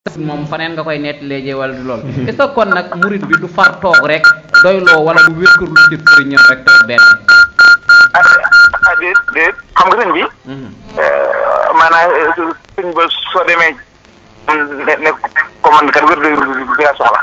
moom faneen nga koy nettalee jee wala du lool est-ce que kon nag murit bi du far toog rek doyloo wala du wékkarlu ci sëriñam rek toog benn ah déet déet xam nga sëñ bi maanaam sëñ ba soo demee ne ne ko man kat wér bi laa soxla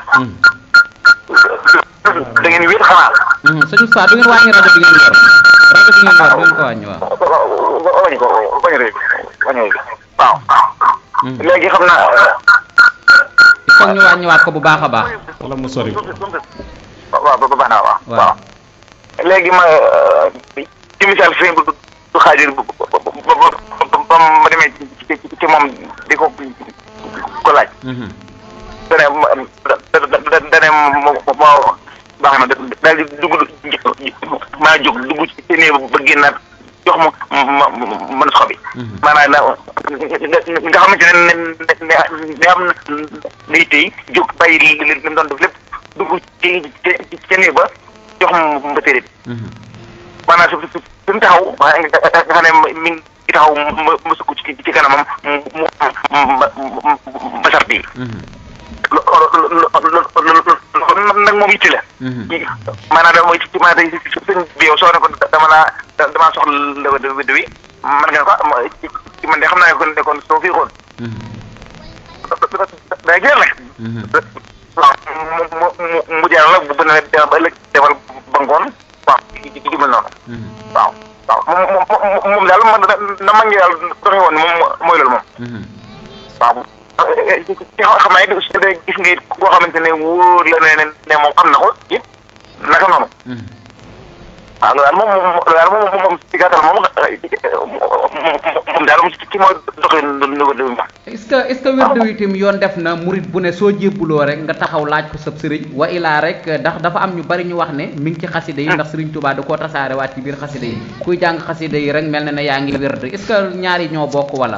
da ngeen wéet xanaa sëñ Oustaz du ngeen wàññi rajo bi ngeen yor rajo bi ngeen yor du ngeen ko wàññi waaw wañu ko wañu rëy wañu rëy waaw léegi xam naa il faut ñu wàññiwaat ko bu baax a baax wala mu sori waaw ba baax na waaw waaw waaw léegi ma ci misaal sëñ bu du xaajir ba ba ma demee ci ci moom di ko ko laaj dane ma dane ma baax na daal di dugg maa jóg dugg ci néeg ba génnaat jox ma ma mën a xobi maanaam na nga xamante ne ne ne am na day tey jóg bàyyi li li mu doon def lépp dugg ci ci ci néeg ba jox ma ma téere bi maanaam su su su mu taxaw nga xam ne mi ngi taxaw ma ma sukk ci ci kanamam mu mu ma sart yi loolu nag moom yitti la. maanaam da mooy ci maanaam tey sëñ bi yow soo ne ko dama laa damaa soxla wedd wedd wi man nga ko ci man de xam naa ne kon de kon soo fi xool. day jeex nag. waaw mu mu mu mu jaar la bu ne ba ëllëg defal ba ngoon waaw ci ci ci mel noonu. waaw waaw moom moom moom daal man na ma ngi daal doxe woon moom mooy loolu moom. waaw. ci xam naa it su dee gis nga it koo xamante ne wóor la ne ne moom am na ko it naka noonu. waaw loolu daal moom moom loolu daal moom moom ci gàttal moom moom daal moom ci mooy doxalin nu ko moom. est-ce que est-ce que wérdu wi itam yoon def na murit bu ne soo jébbuloo rek nga taxaw laaj ko sab sëriñ wa ilaa rek ndax dafa am ñu bari ñu wax ne mi ngi ci xasida yi ndax sëriñ Tuubaa da koo tasaare waat ci biir xasida yi kuy jàng xasida yi rek mel na ne yaa ngi wérd est-ce que ñaari ñoo bokk wala.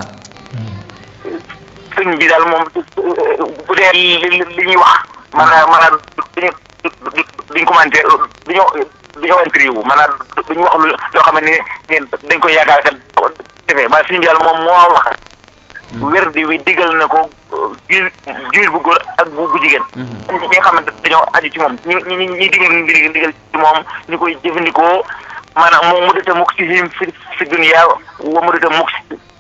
sëñ bi daal moom bu dee li li ñuy wax maanaam maanaam duñu duñ commenté duñu duñu interview maanaam duñu wax lu loo xam ne ni dañ koy yaakaar kat defee maanaam sëñ bi daal moom moo wax wér di wi digal na ko jur jur bu góor ak bu bu jigéen ñi nga xam ne dañoo aju ci moom ñu ñu ñuy digal digal ci moom ñu koy jëfandikoo maanaam moom mu dëta mukk ci fi fi dunya wa mu dëta mukk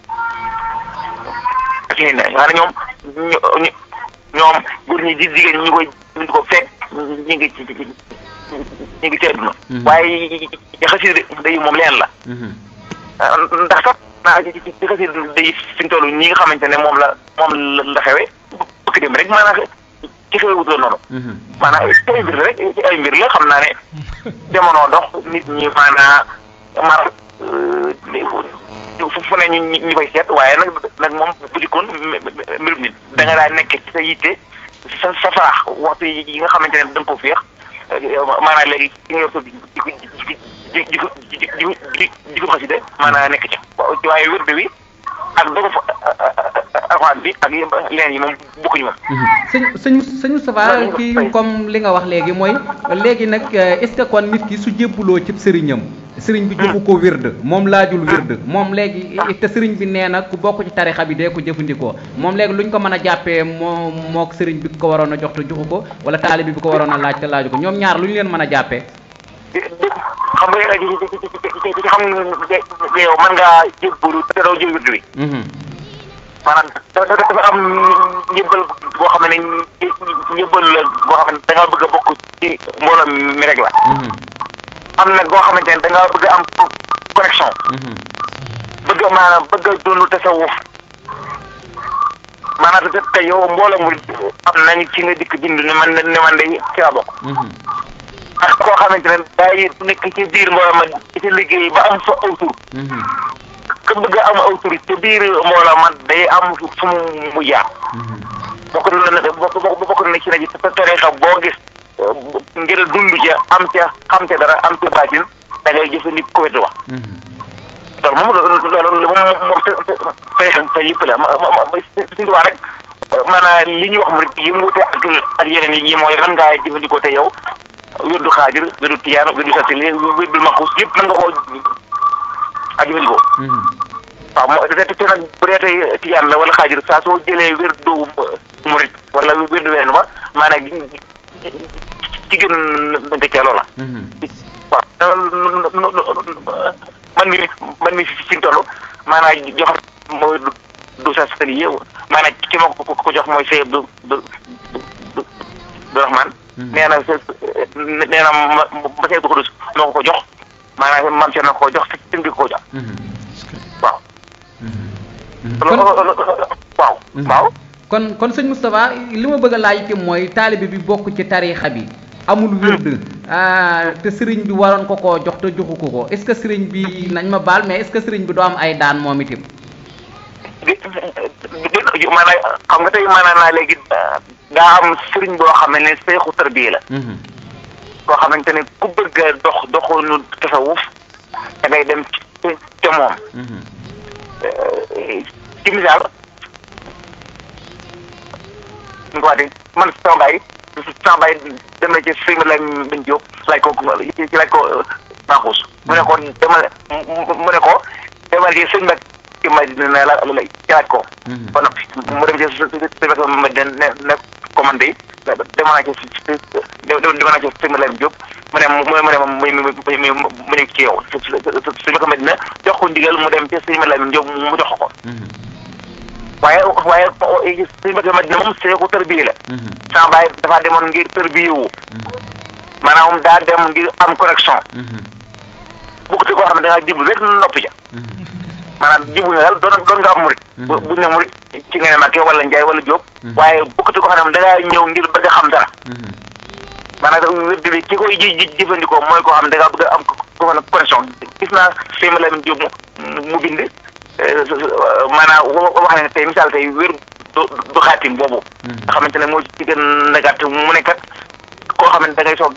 ci ne nga ñoom ñu ñoom góor ñi di jigéen ñi koy ñu ko fekk ñu ngi ci ñu ngi ci àdduna waaye xasida day moom leen la ndax sax naa ci xasida day fi ñu toll ñi nga xamante ne moom la moom la xewe bëgg dem rek maanaam ci xewe wutoon noonu maanaam ci ay mbir la rek ci ay mbir la xam naa ne jamono dox nit ñi maanaam mar fu ne ñu ñu koy seet waaye nag nag moom bu dikkoon mbirum nit da nga daa nekk ci sa yitte sa sa faax waxtu yi nga xamante ne da nga ko féex maanaam léegi ci nga yor sa di ko di di ko di di ko xasida maanaam nekk ca waaye wérde wi ak dogo fa alxuraan bi ak leen yi moom bokkuñu moom. sëñ sëñ sëñ Moustapha kii comme li nga wax léegi mooy léegi nag est-ce que kon nit ki su jébbuloo ci sëriñam. sëriñ bi joxu ko wird moom laajul wird moom léegi te sëriñ bi nee na ku bokk ci tarixa bi dee ko jëfandikoo moom léegi luñ ko mën a jàppee moo mook sëriñ bi ko waroon a jox te joxu ko wala taalibi bi ko waroon a laaj te laaju ko ñoom ñaar lu ñu leen mën a jàppee xam nga ci xam nga yow mën ngaa jébbalu te doo jël wird bi maanaam dafa am njëbbal boo xam ne njëbbal la boo xam ne da nga bëgg a bokk ci mbooloo mi rek la am nag boo xamante ne da ngaa bëgg am connexion. bëgg maanaam bëgg a dund tasawuf maanaam te te yow mbooloo mu am nañ ci nga dikk bind ne man ne man de ci laa bokk. ak koo xamante ne day nekk ci biir mbooloo ma ci liggéey ba am fa aw tur. ka bëgg am aw tur ci biir mbooloo ma day am fu mu jaar. bokk na bokk na ci rajo te tarixa boo gis. ngir dund ca am ca xam ca dara am ca baatin da ngay jëfandikoo ko wetu wax. loolu moom loolu moom moom fay fay yëpp la ma ma ma suñu tubaab rek maanaam li ñuy wax mu rek yi mu wute ak ak yeneen yi mooy lan ngaa jëfandikoo te yow wérdu xaajir wérdu tiyaan wérdu satili wérdu maxus yëpp mën nga koo ak jëfandikoo. waaw moo te te nag bu dee tey tiyaan la wala xaajir saa soo jëlee wérdu murit maanaam ci gën nga ca loola. waaw man mi man mi fi toll maanaam jox mooy du sa sëriñ yow maanaam ki ma ko ko jox mooy Seye du du du du Rahman. nee na nee na ma ma Seye du ko dus moo ko ko jox maanaam maam Thierno ko jox te di ko jox. waaw. waaw waaw. kon kon sëñ Moustapha li ma bëgg a laaj itam mooy taalibe bi bokk ci tariixa bi. amul wird te sëriñ bi waroon ko koo jox te joxu ko ko est-ce que sëriñ bi nañ ma baal mais est-ce que sëriñ bi doo am ay daan moom itam. di maanaam xam nga tey maanaam naa léegi daa am sëriñ boo xam ne seexu tarbiya la. boo xamante ne ku bëgg a dox doxoonu tasawuf da ngay dem ci ca moom. ci misaal nga waxee man sama baay sama baay dem na ci sëñ bi lañ bañ jóg laaj ko ci laaj ko Maxuus mu ne ko demal mu ne ko demal ci sëñ Mbak ci Madina la la ci laaj ko ba noppi mu dem ci sëñ Mbak Madina ne ne ko man de demal naa ci demal naa ci sëñ bi lañ jóg mu ne mu ne mu ne mu ne ci yow sëñ Mbak Madina jox ko ndigal mu dem ci sëñ bi lañ jóg mu jox ko waaye waaye sëñ Mbacke Madina moom seeku tërbiye la. sama baay dafa demoon ngir tërbiye wu. maanaam daa dem ngir am connexion. bu ko koo xam ne da ngaa jublu rek noppi ja. maanaam jublu nga daal doon doon nga am murit. bu bu ne murit ci nga ne Mbacke wala Njaay wala Jóob. waaye bu ko koo xam ne da ngaa ñëw ngir bëgg a xam dara. maanaam wérd bi ki koy ji jëfandikoo mooy koo xam ne da ngaa bëgg a am ko connexion gis naa sëñ Malamine Jóob mu bind. maanaam wax ne tey misaal tey wér du du xaatim boobu. nga xamante ne moo ci gën a gàtt mu ne kat koo xam ne da ngay soog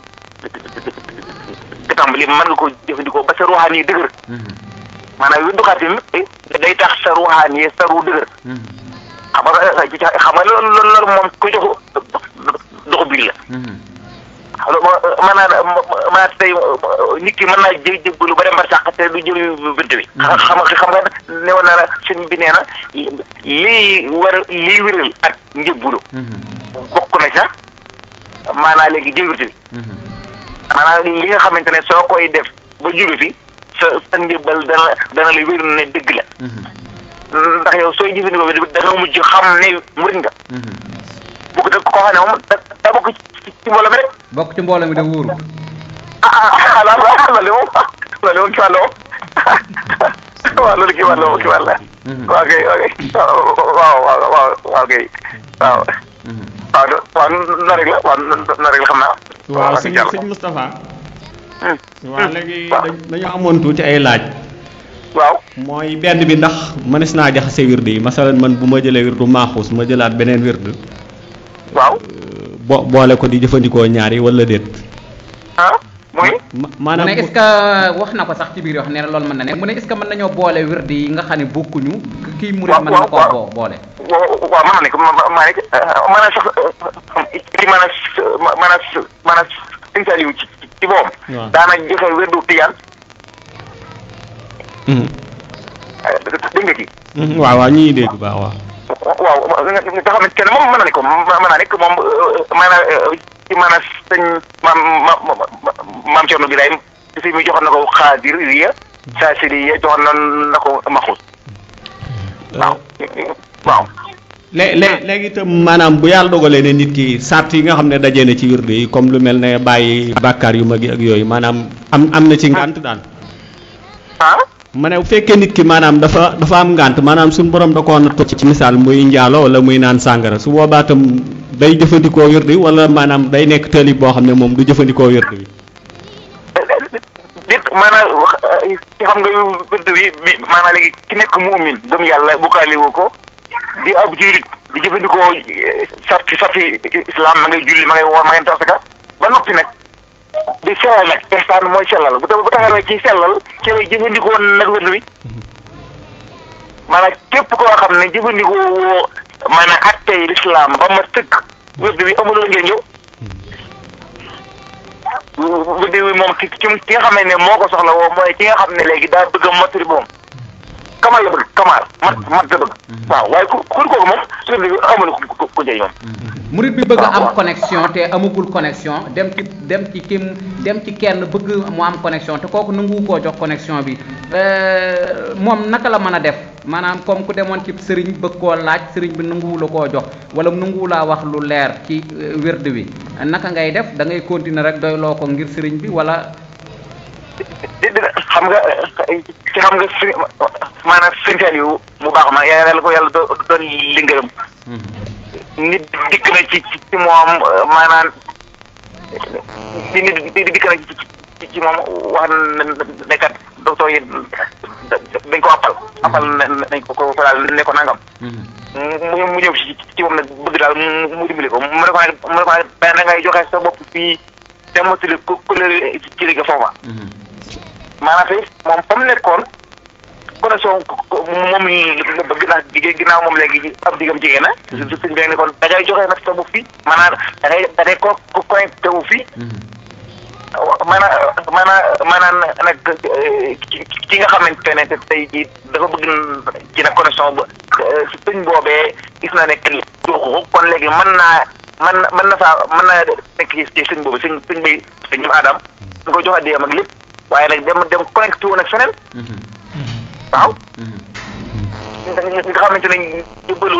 a tàmbali mën nga ko jëfandikoo ba sa ruuxaan yi dëgër. maanaam wér du xaatim day tax sa ruuxaan yi sa ru dëgër. xam nga xam nga loolu loolu moom ku jox doxu biir la. maanaam maanaam tey nit ki mën naa jë jëbbalu ba dem ba sàq te du jël bënt bi. xam nga xam nga ne woon na la sëñ bi nee na lii war lii wéral ak njëbbalu. bokk na sax maanaam léegi jël bënt bi. maanaam li nga xamante ne soo koy def ba jóge fi sa sa njëbbal dana dana la wér ne dëgg la. ndax yow sooy jëfandikoo bi da nga mujj xam ne murit nga. bu ko def koo xam ne moom da da bokk ci ci mbooloo mi rek. bokk ci mbooloo mi de wóoru. ah ah ah loolu moom loolu moom kii wàll moom waaw loolu kii wàll moom kii wàll la. waaw kay waaw kay waaw waaw waaw waaw kay waaw. waaw waaw noonu rek la waaw noonu rek la xam naa. waaw sëñ sëñ Moustapha. waaw léegi dañoo amoon tuuti ay laaj. waaw. mooy benn bi ndax mënees naa jaxase wird yi masalan man bu ma jëlee wirdu maaxuus ma jëlaat beneen wird. waaw. bo boole ko di jëfandikoo ñaari wala déet. ah muy. maanaam mu ne est-ce que wax na ko sax ci biir wax nee na loolu mën na ne mu ne est-ce que mën nañoo boole wird yi nga xam ne bokkuñu. kii murid mën na koo boo boole. waaw mën na ne ko ma maa nekk maanaam sax li maanaam maanaam maanaam sëñ Saliou ci ci boppam. waaw daana joxe wirdu tijaan. dégg nga kii. waaw waaw ñuy dégg baax waaw. waaw nga xamante ne moom mën na ne ko mën naa nekk moom maanaam ci maanaam sëñ maam ma maam Thierno Birahim si mi joxoon na ko xaadir riya saa si riya joxoon na na ko maxuus waaw waaw. lé lé léegi itam maanaam bu yàlla dogalee ne nit ki sart yi nga xam ne dajee na ci wird yi comme lu mel ne bàyyi bàkkaar yu mag yi ak yooyu maanaam am am na ci ngànt daal. ah. ma ne bu fekkee nit ki maanaam dafa dafa am ngànt maanaam suñu borom da koo natt ci misaal muy njaalo wala muy naan sàngara su boobaa tam day jëfandikoo wird wala maanaam day nekk taalib boo xam ne moom du jëfandikoo wird wi. dit maanaam ci xam nga wird bi bi maanaam léegi ki nekk muumin gëm yàlla bokkaale wu ko di ab julit di jëfandikoo sarti sarti islam ma ngay julli ma ngay woor ma ngay tasaka ba noppi nag di sellal nag ihsaan mooy sellal bu tax bu taxawee ci sellal ci lay jëfandikoo nag wird wi maanaam képp koo xam ne jëfandikoo woo maanaam attey lislaam ba ma tëkk wird wi amuloo ngeen ñëw wird wi moom ki ki nga xam ne moo ko soxla woo mooy ki nga xam ne léegi daa bëgg a mottali boom kamal la bëgg kamal mat mat la bëgg waaw waaye ku ku kooku moom sëriñ bi amul ku ku jëriñ moom murit bi bëgg a am connexion te amagul connexion dem ci dem ci kim dem ci kenn bëgg mu am connexion te kooku nanguwu koo jox connexion bi moom naka la mën a def maanaam comme ku demoon ci sëriñ bëgg koo laaj sëriñ bi nanguwu la koo jox wala nanguwu laa wax lu leer ci wérd wi naka ngay def da ngay continuer rek doyloo ko ngir sëriñ bi wala di di xam nga ci xam nga si maanaam sëntaal yu mu baax ma yàlla ko yàlla doon li ngërëm nit dikk na ci ci moom maanaam ci nit dikk na ci ci moom wax ne kat docteur yi dañ ko appal appal nañ ko ko daal ne ko nangam mu mu ñëw ci ci moom nag bëgg daal mu dimbali ko mu ne ko nag mu ne ko nag da ngay joxe sa bopp fii te motali ku ku ci liggéey foofa maanaam tey moom fa mu nekkoon connexion moom la bëgg naa jigéen ginnaaw moom léegi ab diggam jigéen na. suñ bi ne kon da ngay joxe nag sa bopp fii maanaam da ngay da ngay ko connecté wu fii. maanaam maanaam maanaam nag ki nga xamante ne tey jii dafa bëgg ci nag connexion ba suñ boobee gis na ne kenn ko kon léegi mën naa mën na mën na saa mën naa nekk ci suñ boobu suñ suñ bay suñ ñoom Adam. su ko joxe diyam ak lépp. waaye nag dem dem connecté wu nag feneen. waaw. nga xamante ne jubbalu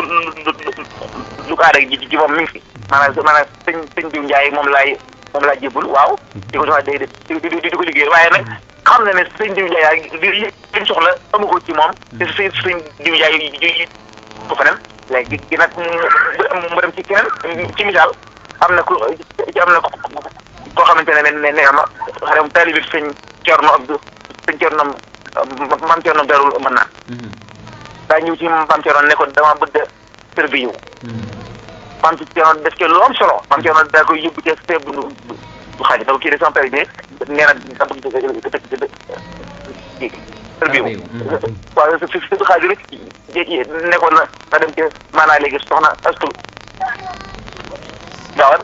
lu ko aada ji ji moom mi ngi fi. maanaam maanaam sëñ sëñ Diou Ndiaye moom laay moom laa jébbal waaw. di ko joxe day di di di ko liggéey waaye nag xam na ne sëñ Diou Ndiaye li li soxla amu ko ci moom. te sëñ sëñ Diou Ndiaye yi ko feneen. léegi gi nag mu dem ci keneen ci misaal am na ku am na koo xamante ne ne ne ma xare mu taalibi sëñ Cerno Abdu sëñ Cerno maam Cerno darul mën naa daa ñëw ci maam Cerno ne ko dama bëgg tër bi yow maam Cerno def ci lu am solo maam Cerno daa koy yóbbu ci seeb du du xaaj da ko kii de sama père bi nee na da bëgg tër bi yow waaw si si xaaj rek nekkoon na na dem ci maanaa léegi soxna astu gaawal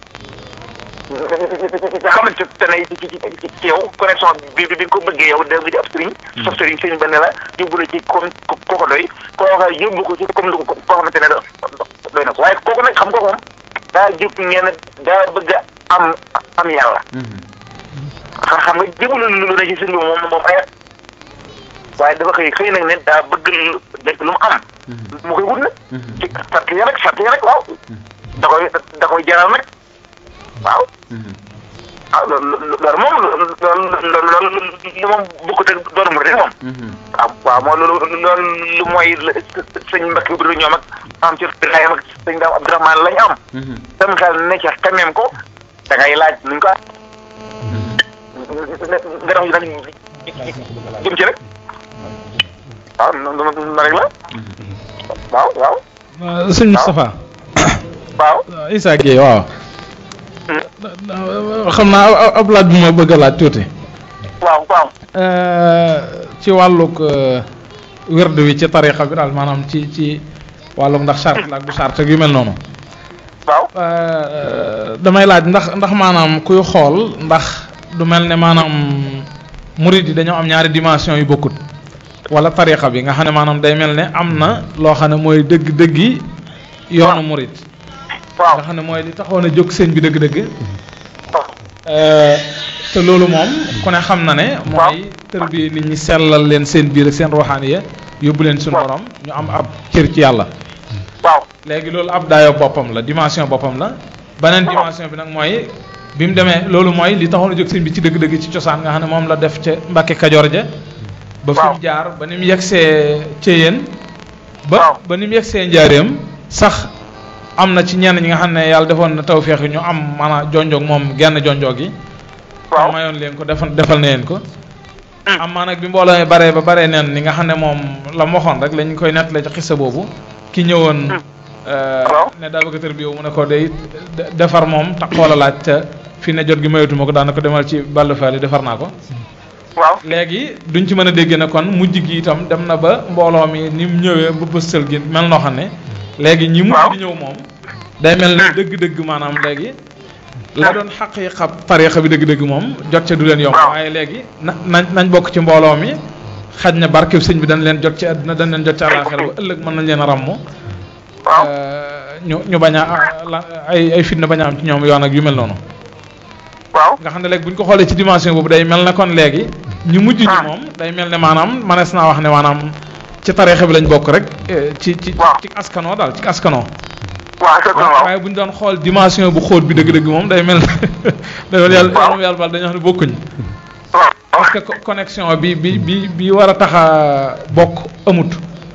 nga xamante ne ci ci ci yow connexion bi bi nga ko bëggee yow da nga di ab sëriñ. sof sëriñ sëriñ ba ne la yóbbu la ci comme ko ko doy koo xam yóbbu ko ci comme lu ko koo xamante ne doy na ko waaye kooku nag xam nga moom daa jóg ngeen daa bëgg a am am yàlla. xam nga jébbalu lu ne ci sëriñ bi moom moom ay waaye dafa xëy xëy nag ne daa bëgg nekk lu mu am. mu koy wut nag. ci sart ya nag sart ya nag waaw. da koy da koy jaral nag. waaw. ah loolu loolu moom loolu loolu moom bokkut ak doon mu rek moom. waaw waaw mooy loolu loolu mooy sëñ Mbacke Ibrahima ñoom ak am ci Ibrahima ak sëñ Daam Abdourahmane lañ am. sam xel ne ca xameem ko da ngay laaj nuñ ko nga dox yi nag jëm ci rek waaw noonu noonu rek la waaw waaw. sëñ Moustapha. waaw. Issa Gueye waaw. xam naa ab laaj bu ma bëgg a laaj tuuti. waaw waaw. ci wàllug wérd wi ci tarixa bi daal maanaam ci ci wàllug ndax charte la ak du charte yu mel noonu. waaw. damay laaj ndax ndax maanaam kuy xool ndax du mel ne maanaam murid yi dañoo am ñaari dimension yu bokkut. wala tarixa bi nga xam ne maanaam day mel ne am na loo xam ne mooy dëgg-dëgg yi yoonu murid. waaw nga xam ne mooy li taxoon a jóg sëñ bi dëgg-dëgg. te loolu moom ku ne xam na ne. mooy tër bi nit ñi sellal leen seen biir ak seen ruuxaaniya yóbbu leen suñu borom ñu am ab cër ci yàlla. waaw léegi loolu ab daayoo boppam la dimension boppam la. beneen dimension bi nag mooy bi mu demee loolu mooy li taxoon a jóg sëñ bi ci dëgg-dëgg ci cosaan nga xam ne moom la def ca Mbàkke Kajoor ja. ba fi mu jaar ba ni mu yegsee ca yéen. ba ba ni mu yegsee njaareem sax. am na ci ñenn ñi nga xam ne yàlla defoon na tawféex ñu am maanaam jonjoog moom genn jonjoog yi. waaw mayoon leen ko defal defal na leen ko. am maa nag bi mbooloo mi baree ba baree neen ni nga xam ne moom la mu waxoon rek lañ koy nettali ci xissa boobu. ki ñëwoon. ne daa bëgg a tër bi yow mu ne ko day defar moom tax xoola laaj te fi ne jot gi mayatuma ko daana ko demal ci bàllu faali defar naa ko. waaw léegi duñ ci mën a dégg ne kon mujj gi itam dem na ba mbooloo mi ni mu ñëwee ba bëstal gi mel noo xam ne. léegi ñi mujj di ñëw moom day mel ne dëgg-dëgg maanaam léegi la doon xaq yi xab tariixa bi dëgg-dëgg moom jot ca du leen yomb waaye léegi na nañ nañ bokk ci mbooloo mi xaj na barkeb sëñ bi dañ leen jot ci àdduna dañ leen jot ci àllaaxira ba ëllëg mën nañ leen a ràmm waaw ñu ñu bañ a la ay ay fitna bañ a am ci ñoom yoon ak yu mel noonu waaw nga xam ne léegi bu ñu ko xoolee ci dimension boobu day mel ne kon léegi ñu mujj ñi moom day mel ne maanaam manees naa wax ne maanaam ci tariixa bi lañ bokk rek eh, ci ci Waaw. ci askanoo daal ci askanoo waaw c'est ça waaw waaye bu ñu doon xool dimension bu xóot bi dëgg-dëgg moom day mel ne day mel yàlla yàlla yàlla baal dañuy wax ne bokkuñ waaw parce que co- connexion bi bi bi bi war a tax a bokk amut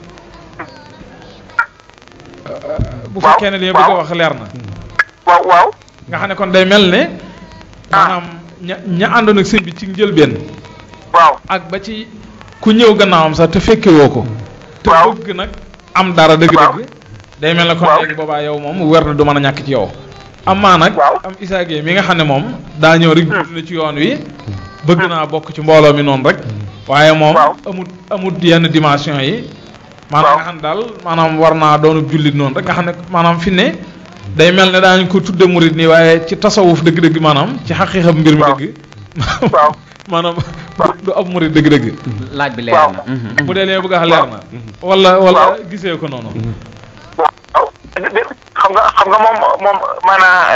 Euh, bu Waaw, fekkee ne li nga bëgg a waaw. wax leer na waaw waaw nga xam ne kon day mel ne maanaam ña ña àndoon ak sëñ bi ci njëlbeen waaw ak ba ci ku ñëw gannaawam sax te fekke woo ko te Waaw. bëgg nag am dara dëgg-dëgg day mel ne kon Waaw. léegi boobaa yow moom wer na du mën a ñàkk ci yow amaa nag Waaw. am Issa Gueye mi nga xam ne moom daa ñëw rek judd na ci yoon wi bëgg naa bokk ci mbooloo mi noonu rek waaye moom Waaw. amut amut yenn dimension yi maanaam Waaw. nga xam ne daal maanaam war naa doonu jullit noonu rek nga xam ne maanaam fi ne day mel ne daañu ko tudde murit nii waaye ci tasawuf dëgg-dëgg maanaam ci xaqiiqam mbir mi Waaw. dëgg waaw maanaam du ab murit dëgg-dëgg laaj bi leer Waaw. na mhm. bu dee lee bëgg a leer na wala wala gisee ko noonu waaw xam nga xam nga moom moom maanaam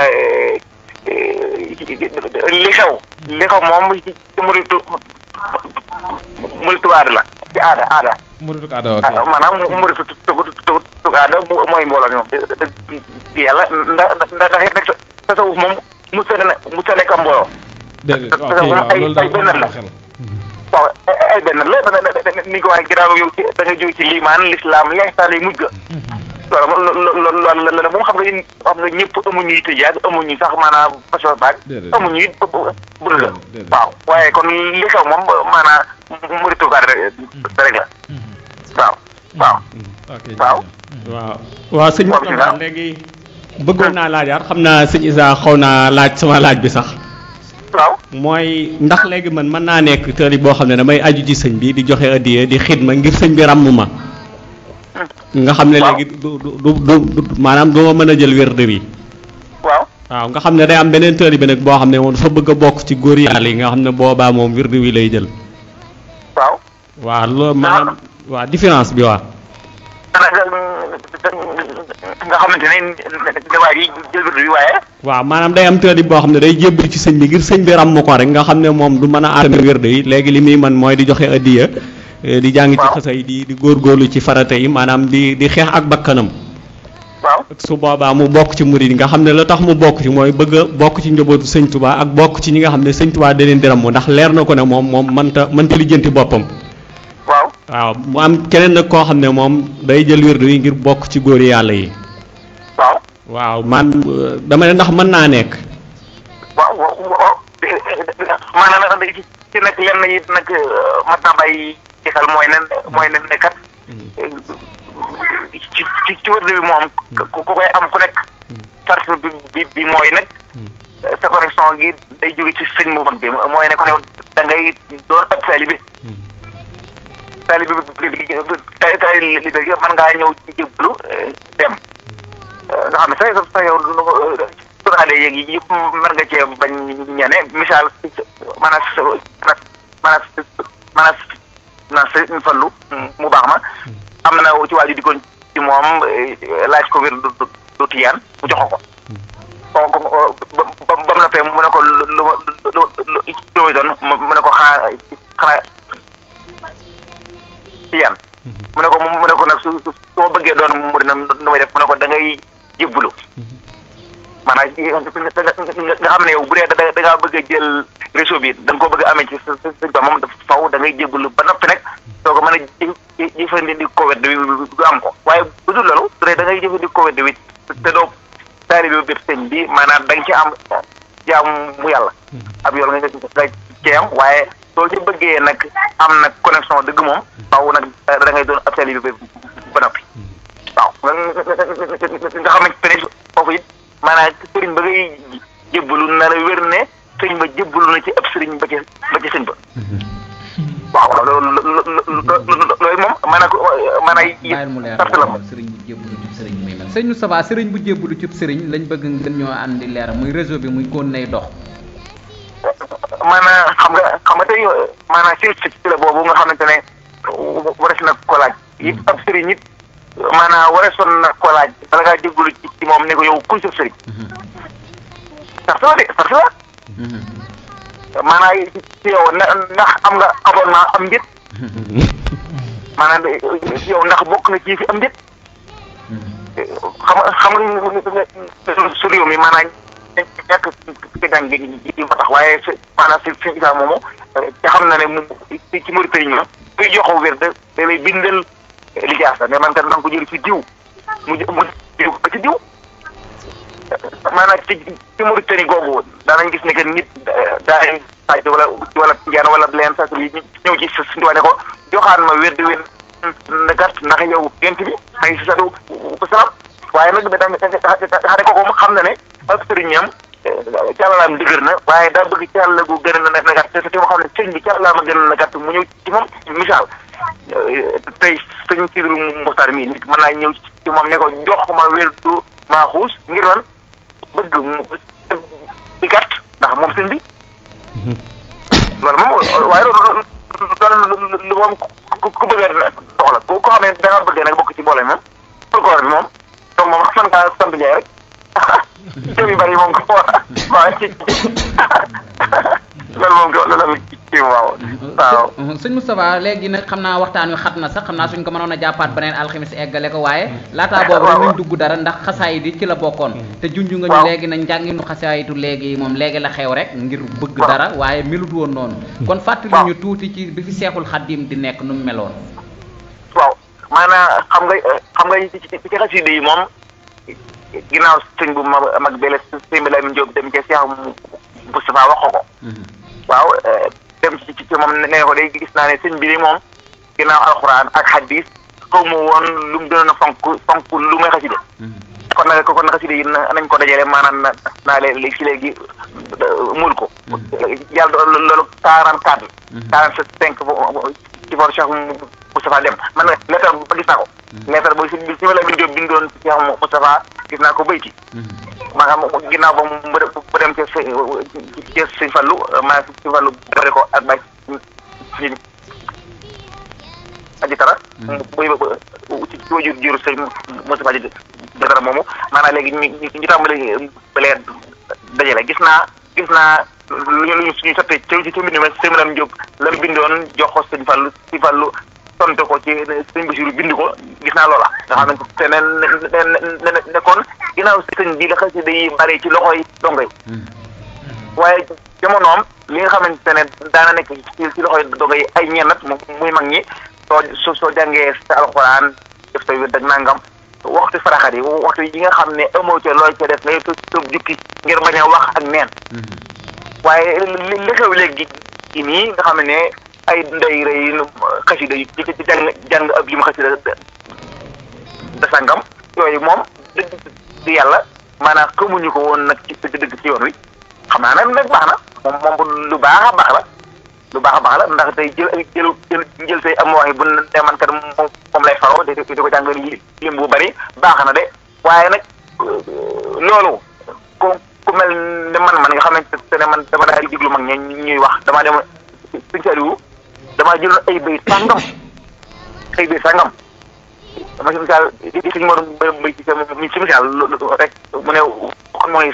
li xew li xew moom ci ci muritu muritu aada la ci aada aada muritu aada ok ah maanaam muritu tugu tugu tugu aada mo- mooy mbooloo mi moom di yàlla ndax ndax ndax it nag tasawuf moom mu sa ne mu sa nekk am mbooloo déedéet parce waaw que kay moom waaw ay- loolu daal ay benn am na la. xel waaw ay ay benn la da da da ni ko waxee ginnaaw yow ci da nga jóg ci liimaan lislaam lihsaan yi mujj ga loolu moom loolu loolu loolu la moom xam nga yéen xam nga ñëpp amuñu yitte jaag amuñu sax maanaam façon baag Déedéet. amuñu it bëgg la Déedéet. waaw waaye kon li xew moom maanaam muritu gaar rek rek la waaw waaw ok waaw. waaw waaw sëñ Waaw, Moustapha bismillah. léegi bëggoon naa laajaat xam naa sëñ Issa xaw naa laaj sama laaj bi sax waaw mooy ndax léegi man mën naa nekk tëri boo xam ne damay aju ci sëñ bi di joxe addiya di xidma ngir sëñ bi ràmm ma nga xam ne Waaw. léegi du du du du du- maanaam du ma mën a jël wérde bi waaw waaw nga xam ne day am beneen tëri bi nag boo xam ne moom dafa bëgg a bokk ci góor yàlla yi nga xam ne boobaa moom wérde wi lay jël waaw waaw loolu maanaam waaw différence bi waaw nga xamante ne dawaay yi jël wirdu bi waaye waaw maanaam day am tëri boo xam ne day jébbali ci sëñ bi ngir sëñ bi ràmm ko rek nga xam ne moom du mën a àttana wérde yi léegi li muy man mooy di joxe addiya eh, di jàng ci Waaw. xësa yi di di góorgóorlu ci farata yi maanaam di di xeex ak bakkanam waaw su boobaa mu bokk ci murid yi nga xam ne la tax mu bokk ci mooy bëgg a bokk ci njabootu sëñ Touba ak bokk ci ñi nga xam ne sëñ Touba da leen di ràmm ndax leer na ko ne moom moom mënta mënta lijjanti boppam waaw waaw mu am keneen nag koo xam ne moom day jël wérdu yi ngir bokk ci góori yàlla yi waaw waaw man euh, dama ne ndax mën naa nekk waaw waaw waaw maanaam nag ci ci nag lenn it nag mat naa bàyyi ci xel mooy ne mooy ne ne kat ci ci ci wërd bi moom ku ku koy am ku nekk sart bi bi bi mooy nag sa connexion gi day jóge ci sëñ mu mag bi mooy ne ko ne da ngay doon ab taalibe taalibe bi bi taalibe bi mën ngaa ñëw ci jébbalu dem nga xam ne sa sa yow suraale yeeg yi yëpp mën nga cee bañ ñane misaal maanaam maanaam maanaam maanaam sëñ Fallu mu baax ma am na ci waaju dikkoon ci moom laaj ko wér du du tiyaan mu jox ko ko ba ba ba mu noppee mu ne ko lu lu lu lu lu muy doon mu ne ko xaa xanaa tiyaan mu ne ko mu ne ko nag su su su ma bëggee doon mu dina nu may def mu ne ko da ngay jébbalu maanaam nga xam ne yow bu dee da da ngaa bëgg a jël réseau bi da nga koo bëgg a amee ci sa sa sa moom dafa faw da ngay jébbalu ba noppi nag soo ko mën a jë jëfandikoo wedd wi du am ko waaye bu dul loolu su dee da ngay jëfandikoo wedd wi te doo taalibe biir sëñ bi maanaam da nga ci am jaamu yàlla ab yoon nga nga cee am waaye soo ci bëggee nag am nag connexion dëgg moom faw nag da ngay doon ab taalibe bi ba noppi waaw nga xamante ne foofu it maanaam sëriñ ba ngay jébbalu na la wér ne sëriñ ba jébbalu na ci ab sëriñ ba ci ba ci sëñ ba waaw waaw loolu loolu moom maanaam maanaam bàyyil mu leer sart la moom sëriñ bu jébbalu cib sëriñ muy mel sëñ Moustapha sëriñ bu jébbalu cib sëriñ lañ bëgg ngeen ñoo àndi leer muy réseau bi muy kon nay dox maanaam xam nga xam nga tey maanaam silsila boobu nga xamante ne warees na ko laaj it ab sëriñ it maanaam wareesoon na ko laaj bala ngaa jégalu ci ci moom ne ko yow kuy sa sëriñ parce que de parce que maanaam ci yow na ndax am nga abonnement am njët maanaam yow ndax bokk na ci fi am njët xam nga xam nga su réew mi maanaam ñàkk ci gàng gi ji ba tax waaye si maanaam si si isa moomu te xam na ne mu ci ci Mauritanie ñoom kuy joxo wér da da lay bindal lijaasa ne man kat danga ko jël ci diw mu mu diw ko ci diw maanaam ci ci Mauritanie googu daanañ gis ne que nit daay sàcc wala wala njaan wala leen sax yi ñëw ci sa suñu ne ko joxaan ma wér di wér na gàtt ndax yow gent bi ay si sadu salaam waaye nag da xane kooku mu xam na ne ak sëriñam càllalaam dëgër na waaye daa bëgg càll gu gën a na gàtt te te mu xam ne sëñ bi càllalaam a gën a na gàtt mu ñëw ci moom misaal tey sëñ Sidru Muxtaar mii nit mën naa ñëw ci moom ne ko jox ma wér du maaxuus ngir lan bëgg mu di gàtt ndax moom sëñ bi loolu moom waaye loolu loolu lu moom ku ku bëggee doxla ku ko xam ne da nga bëggee nag bokk ci boole moom folklore bi moom donc moom man ngaa sant Ndiaye rek cër yu bëri moom ko waaw ci loolu moom ko loolu ci waaw waaw sëñ Moustapha léegi nag xam naa waxtaan wi xat na sax xam naa suñ ko mënoon a jàppaat beneen alxamis eggale ko waaye laataa boobu rek ñu dugg dara ndax xasaayit yi ci la bokkoon te junj nga ñu léegi nag njànginu xasaayitu léegi moom léegi la xew rek ngir bëgg dara waaye melut woon noonu kon fàttali ñu tuuti ci bi fi seexul xaddim di nekk nu mu meloon waaw maanaam xam nga xam nga ci ci xasida yi moom ginnaaw sëñ bu ma mag bele sëñ bi Lamin Jóob dem ca Seex Moustapha wax ko ko waaw dem ci ci moom nee ko day gis naa ne sëñ bi de moom ginnaaw alxuraan ak hadis xaw ma woon lu mu gënoon a fonk fonk lu may xasida kon nag kon xasida yi nañ ko dajale maanaam na naa leen si léegi mul ko yàlla loolu quarante quatre quarante cinq ci for Cheikh Moustapha dem man lettre ba gis naa ko lettre booy si si ma la bin jóob bindoon ci Cheikh Moustapha gis naa ko bayti maanaam ginnaaw ba mu dem ca ca sëñ Fallu maa sëñ Fallu dore ko ak bay si aji tara buy ci ci wajur juru sëñ Moustapha ji dara moomu maanaam léegi ñu ñu tàmbali balee dajale gis naa gis naa lu ñu lu ñu suñu sottee ci ci mbind ma sëñ Maram Jóob la mu bindoon jox ko sëñ Fallu sëñ Fallu tonte ko ci sëñ Basiru bind ko gis naa loola nga xam ne te ne ne ne kon ginnaaw sëñ bi la xasida yi bari ci loxoy dongo yi waaye jamonoom li nga xamante ne daana nekk ci ci loxoy dongo yi ay ñennat muy mag ñi soo soo soo jàngee sa alxuraan def sa wér dag nangam waxtu faraxat yi waxtu yi nga xam ne amoo ca looy ca def ngay tëb jukki ngir bañ a wax ak neen waaye li xew léegi gi nii nga xam ne ay ndey rëy xasida yi ci ci jàng jàng ab lim xasida da sangam yooyu moom di yàlla maanaam xamuñu ko woon nag ci dëgg ci yoon wi xam naa nag nag baax na moom moom lu baax a baax la lu baax a baax la ndax tey jël jël jël jël say am wax yi bu ne man kat moom moom lay faroo di di ko jàng lim bu bari baax na de waaye nag loolu ku ku mel ne man man nga xamante ne man dama daal di diglu mag ñi ñuy wax damaa dem suñu saliwu damaa jëloon ay béy sàngam ay béy sàngam dama si misaal di suñu mor mbay ci mi si misaal rek mu ne xam mooy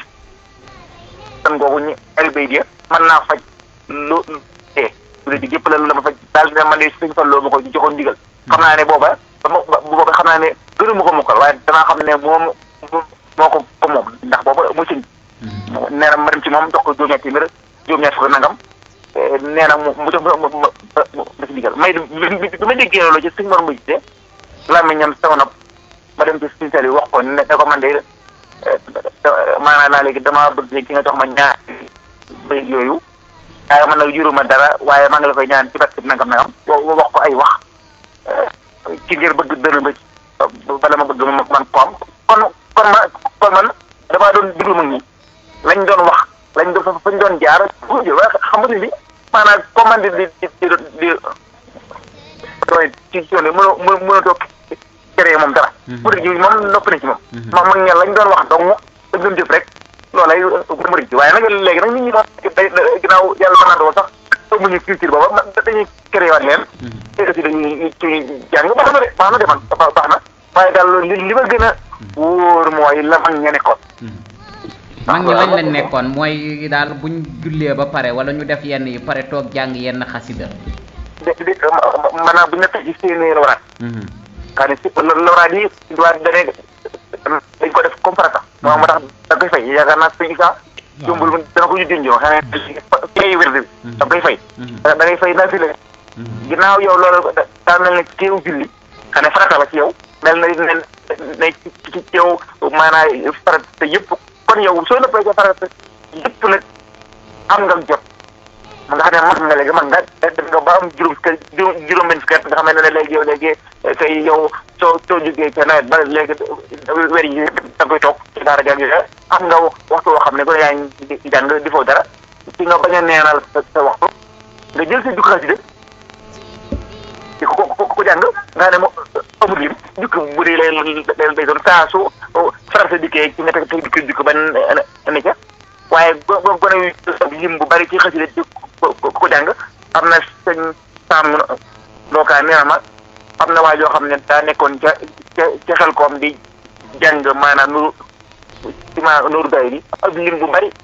tan googu ñu ay béy di mën naa faj lu tee bu dee di yëpp la la ma faj daal dina man de suñu fan loo ma ko joxoon ndigal xam naa ne booba booba xam naa ne gënu ma ko mokkal waaye danaa xam ne moom moo ko ko moom ndax booba mu sëñ nee na ma dem ci moom jox ko juróom-ñetti téeméer juróom-ñetti fukk nangam nee na mu mu jox ma ma ma ma si digal may bi ma déggee loolu ci suñu mor mbay de làmmiñam sama nopp ma dem ci suñu sel yi wax ko ne ko man de maanaam naa léegi damaa bëgg ki nga jox ma ñaar bay yooyu waaye man nag juruma dara waaye maa ngi la koy ñaan ci barke bi nangam nangam wax ko ay wax ci ngir bëgg dëna ba bala ma bëgg ma man ko am kon kon ma kon man damaa doon diglu mag ñi lañ doon wax lañ doon fañ doon jaar waaye xam nga ni maanaam commande di di di di doy ci yoon yi mënoo mënatoo créé moom dara murid ji moom nopp na ci moom moom mag ña lañ doon wax donc dañ doon jëf rek loolay murid ji waaye nag léegi nag nit ñi moom day ginnaaw yàlla mën naa doon sax amuñu culture booba dañuy créé waat leen te aussi dañuy ci jàng baax na de baax na de man baax na waaye daal li li ma gën a wóor mooy la mag ña nekkoon mag ñi lañ leen nekkoon mooy daal buñ jullee ba pare wala ñu def yenn yi pare toog jàng yenn xasida de de maanaam bu ñu la ci seeni lawraat xam ne si lawraat yi waa dane dañ ko def comme farata moo moo tax da koy fay yaakaar naa sëñ Issa jumbul dana ko ñu junjoo xam ne fay wér bi da koy fay da ngay fay naa fi la ginnaaw yow loolu daa mel ne teew julli xam ne farata la ci yow mel na ne ne ci yow maanaam farata yëpp kon yow soo nëppee ca farata yëpp nag am nga jot ma nga xam ne mag nga léegi mag nga def nga ba am juróom kër juróom benn fukki at nga xam ne léegi yow léegi kay yow soo soo jógee ca nawet ba léegi weer yi da koy toog ci daara jàng yooyu am nga waxtu woo xam ne ko yaa ngi jàng di foo dara ci nga bañ a neenal sa waxtu nga jël sa jukki xasida ci ko ko ko jàng nga ne mo amul lim jukki bu dee lay lay doon saa su farata dikkee ci nga teg teg dikki jukki ba ne ca waaye go go gone yu lim bu bari ci xasida ci ko ko jàng am na sëñ Sam lookaa nee na ma am na waa joo xam ne daa nekkoon ca ca ca xel koom di jàng maanaam nu ci ma nooru day bi ak lim bu bari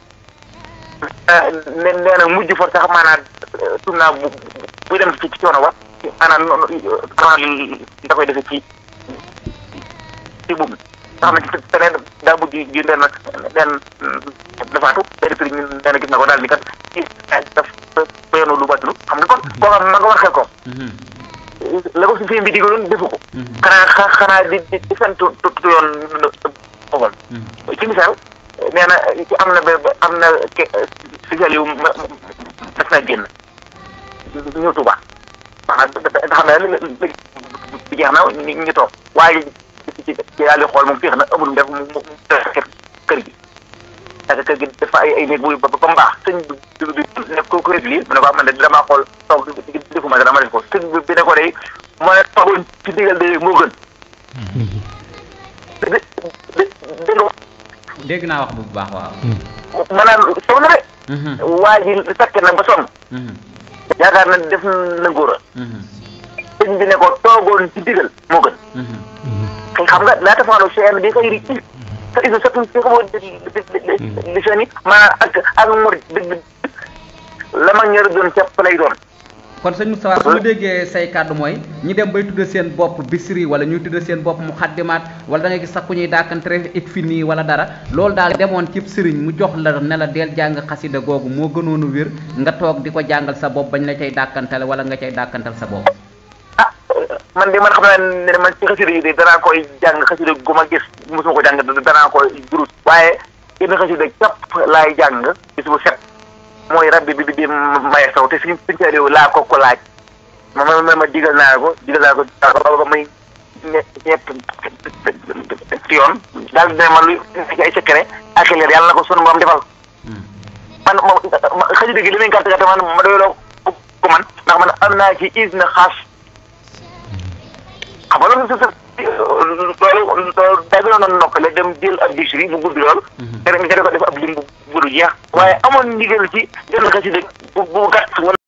ne nee na mujj fa sax maanaam tum naa bu bu dem ci ci coono wa maanaam noonu da koy defe ci ci buum nga xam ne te ne daa mujj ji den den dafaatu benn prix ñu nee na gis na ko daal ni kat ci daf peyoonu lu battulu xam nga kon koo xam ma nga war xel ko la ko si film bi digaloon defu ko xanaa xanaa di di di sant tu yoon oval ci misaal nee na ci am na ba am na spécial yu daf naa génn ñëw Tuuba maanaam da xam ne bi jeex na ñu toog waaye ci ci yàlla xool moom féex na amul def mu mu kër gi parce que kër gi dafa ay ay néeg bu ba ba mu baax sëñ bi bi ne ko ko réglé mu ne ko man de damaa xool toog defuma dara ma def ko sëñ bi ne ko day moo ne toogoon ci digal de moo gën dégg naa wax bu baax waaw maanaam sow na de waa ji fekk na ba sonn yaakaar na def na ngóora sëñ bi ne ko toogoon ci digal moo gën xam nga laata faalo seen bi xëyri te isa sottum si xamoo di seen i maanaam ak ak mor dëgg la mag ñër doon cepp lay doon kon sëñ Moustapha su ma déggee say kàddu mooy ñi dem bay tudde seen bopp bisri wala ñuy tudde seen bopp mu xaddimaat wala da nga gis sax ku ñuy dàkkantere ik fi nii wala dara loolu daal demoon cib sëriñ mu jox la ne la deel jàng xasida googu moo gënoon a wér nga toog di ko jàngal sa bopp bañ la cay dàkkantale wala nga cay dàkkantal sa bopp ah man de man xam naa ne man ci xasida yi de danaa koy jàng xasida gu ma gis mosuma ko jàng danaa koy durus waaye yenn xasida képp laay jàng bis bu set mooy rabbi bi bi di maye saw te suñu suñu réew laa ko ko laaj ma ma ma digal naa ko digal naa ko ba muy ñett ci yoon daal dina ma lu ci ay secret ak leer yàlla na ko sunu moom defal man ma xasida gi li muy gàtt gàtt man ma doyloo ko man ndax man am naa ci is na xaas xam nga loolu loolu loolu daa gënoon a noppale dem jël ab dictionnaire bu gudd lool. te ko def ab lim bu gudd jeex. waaye amoon ndigal ci jënd xasida bu bu gàtt